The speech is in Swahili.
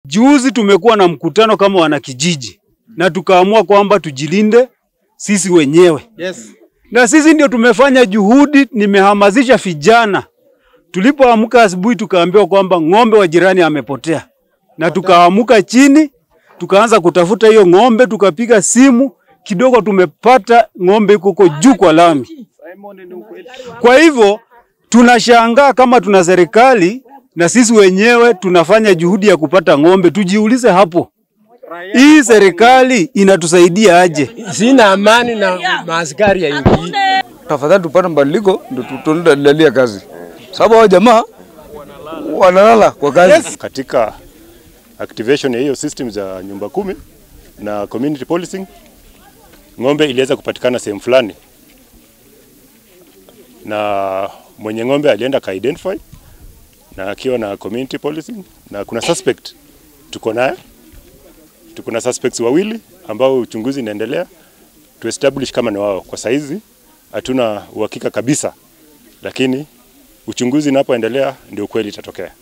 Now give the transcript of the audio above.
Juzi tumekuwa na mkutano kama wanakijiji na tukaamua kwamba tujilinde sisi wenyewe. Yes. Na sisi ndio tumefanya juhudi, nimehamasisha vijana. Tulipoamka asubuhi tukaambiwa kwamba ng'ombe wa jirani amepotea. Na tukaamuka chini, tukaanza kutafuta hiyo ng'ombe, tukapiga simu, kidogo tumepata ng'ombe iko huko juu kwa lami. Kwa hivyo tunashangaa kama tuna serikali na sisi wenyewe tunafanya juhudi ya kupata ng'ombe. Tujiulize hapo, hii serikali inatusaidia aje? Sina amani na maaskari ya nchi hii. Tafadhali tupate mabadiliko ndio tuendelee kazi, sababu hao jamaa wanalala kwa kazi. katika activation ya hiyo system za nyumba kumi na community policing, ng'ombe iliweza kupatikana sehemu fulani, na mwenye ng'ombe alienda ka identify na akiwa na community policing, na kuna suspect tuko naye, tuko na suspects wawili ambao uchunguzi inaendelea to establish kama ni wao. Kwa saizi hatuna uhakika kabisa, lakini uchunguzi unapoendelea ndio kweli itatokea.